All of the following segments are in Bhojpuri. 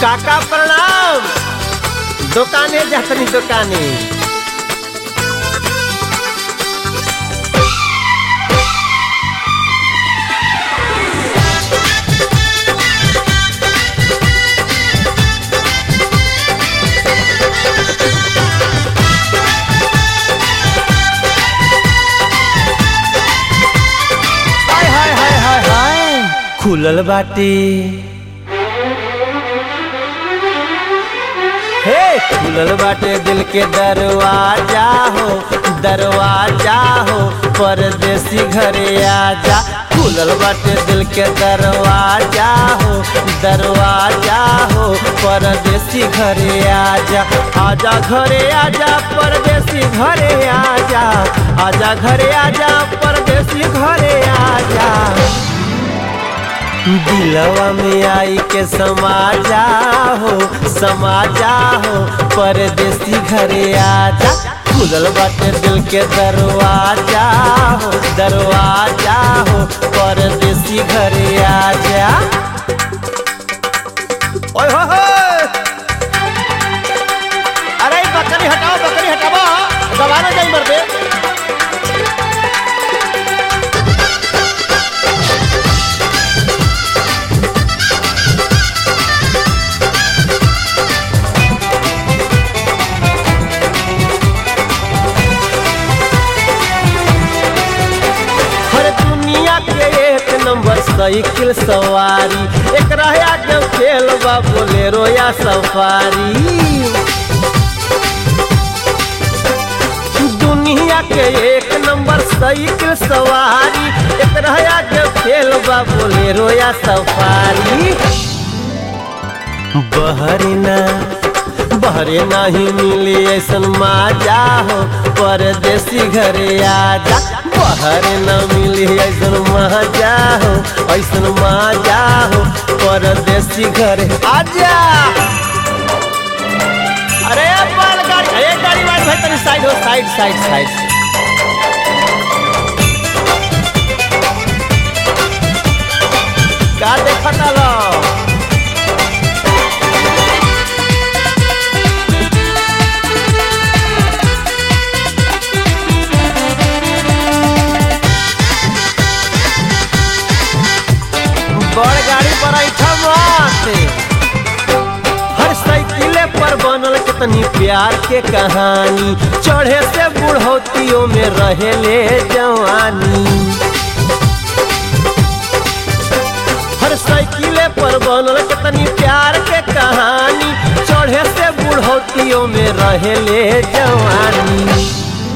काका प्रणाम दुकाने जातनी दुकाने हाय हाय हाय हाय हाय खुलल बाटे हे खुलल बाटे दिल के दरवाजा हो दरवाजा हो परदेसी घरे आजा खुलल बाटे दिल के दरवाजा हो दरवाजा हो परदेसी घरे आजा आजा घरे आजा परदेसी घरे आजा आजा घरे आजा परदेसी घरे आजा दिलवा में आई के समाजा हो समाजा हो परदेसी घरे आजा खुलल बाटे दिल के दरवाजा हो दरवाजा हो परदेसी घरे आजा ओए हो हो अरे ई बकरी हटाओ बकरी हटाओ दबाने जाई मर दे हर दुनिया के एक नंबर साइकिल सवारी एक रहा के खेल बा बोलेरो या सफारी दुनिया के एक नंबर साइकिल सवारी एक रहा के खेल बा बोलेरो या सफारी बहरीना बहरे नहीं मिली ऐसन माजा हो परदेसी घरे आजा बहरे न मिली ऐसन माजा हो ऐसन माजा हो परदेसी घरे आजा अरे बाल गाड़ी अरे गाड़ी वाली भाई तनी साइड हो साइड साइड साइड का देखता लो बड़ गाड़ी पर ऐठा बाटे हर साइकिले पर बनल कितनी प्यार के कहानी चढ़े से बुढ़ौतियों में रहेले जवानी हर साइकिले पर बनल कितनी प्यार के कहानी चढ़े से बुढ़ौतियों में रहेले जवानी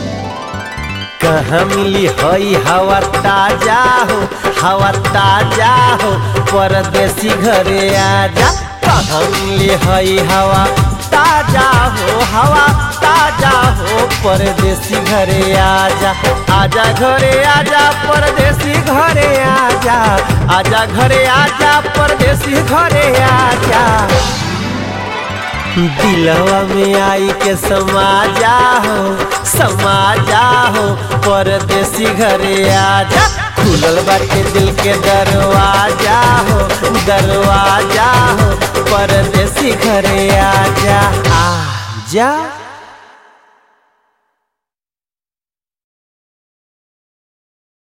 कहाँ मिली हई हवा ताजा हो हवा ताजा हो परदेसी घरे आजा कहाँ मिली हई हवा ताजा हो हवा ताजा हो परदेसी घरे आजा आजा घरे आजा परदेसी घरे आजा आजा घरे आजा परदेसी घरे आजा दिलवा में आई के समाजा हो समाजा हो परदेसी घरे आजा खुलल बाटे दिल के दरवाजा हो दरवाजा हो परदेसी घरे आजा आजा